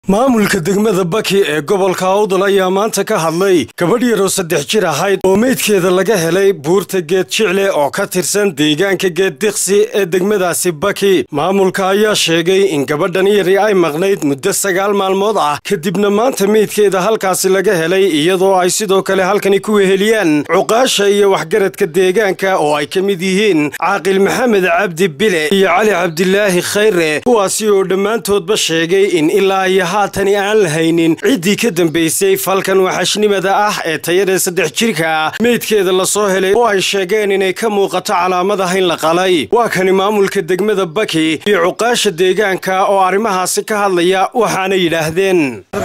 maamulka degmada baki ee gobolka awdal ayaa maanta ka hadlay gabadh yaroo saddex jir ahayd oo meydkeeda laga helay buurta geed jicle oo ka tirsan deegaanka geed diqsi ee degmadaasi baki maamulka ayaa sheegay in gabadhan yari ay maqnayd muddo sagaal maalmood ah kadibna maanta meydkeeda halkaasi laga helay iyadoo ay sidoo kale halkani ku weheliyaan cuqaasha iyo waxgaradka deegaanka oo ay ka mid yihiin caaqil maxamed cabdi bile iyo cali cabdilaahi khayre kuwaasi oo dhammaantoodba sheegay in ilaa iyo haatani aan lahaynin ciddii ka dambaysay falkan waxashnimada ah ee tayada saddex jirka meydkeeda lasoo helay oo ay sheegeen inay ka muuqato calaamadaha in la qalay waa kani maamulka degmada baki iyo cuqaasha deegaanka oo arrimahaasi ka hadlaya waxaana yidhaahdeen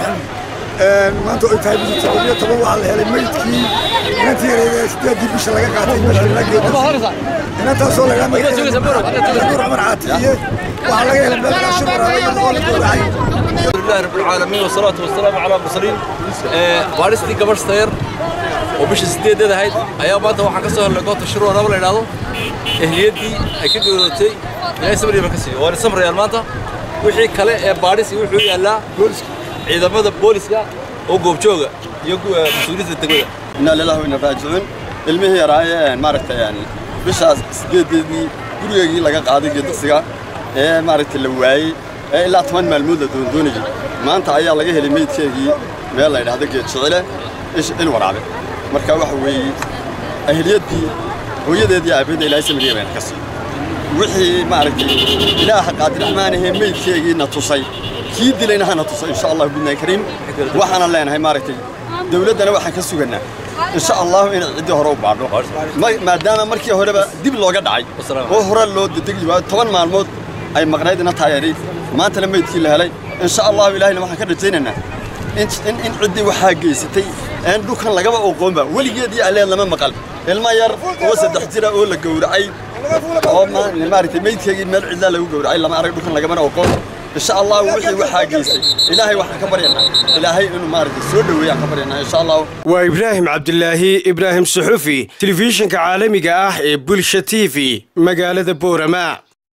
maanta oy tahay bisha toddobiyo toban waxaa la helay meydkii inantii yareed ee sideedii bisha laga qaatay meesha inantaasoo la yidhaha cumar caatiye waxaa laga helay meel raashin waraabay oo la gowracay alhamdulillahi rabbil caalamiin wasalaatu wasalaamu calaa mursaliin baadhistii gabadh sayar oo bisha sideedeed ahayd ayaa maanta waxaan ka soo helnay goobta shirwa raba la yidhaahdo ehliyaddii ay ka geerootay ilaahay samriya ka siiyo waana samrayaan maanta wixii kale ee baadhis iyo wuxuu yaallaa ciidamada booliska oo goobjooga iyo mas-uuliyiinta degmada inaa lillahi wa inna raajicuun ilmihii yaraayee maaragtay yani bishaas sideedeedii gurigeygii laga qaaday geedaqsiga ee maaragtay la waayey ee ilaa toban maalmood la doondoonayey maanta ayaa laga helay meydkeegii meel la yidhaahdo geed jicile il waraabe marka waxa weeye ahliyaddii hooyadeedii aabbeedda ilaahay samriya bayna ka siiyo wixii maaragtay ilaaha qaadiraxmaanahee meydkeegii na tusay kii dilayna hana tuso insha allah bidnaan kariim waxaana leenahay maaragtay dawladdana waxaan ka sugannaa insha allahu inay ciddii hore u baadho maadaama markii horeba dib looga dhacay oo hore loo dedegi waayo toban maalmood ay maqnayd ina taayeeray maantana meydkii la helay insha allahu ilaahayna waxaan ka rajaynaynaa in ciddii waxaa geysatay een dhulkan lagaba oqoonba weligeedii alleed lama maqal ilma yar oo saddex jira oo la gowracay oo maaragtay meydkeegii meel cidlaa lagu gowracay lama arag dhulkan lagamana oqoon insha allah wixii waxaa geystay ilaahay waxaan ka baryanaa ilaahay inuu maaragtay soo dhoweeyaan ka baryanaa insha allah waa ibraahim cabdilaahi ibraahim suxufi telefishinka caalamiga ah ee bulsha t v magaalada boorama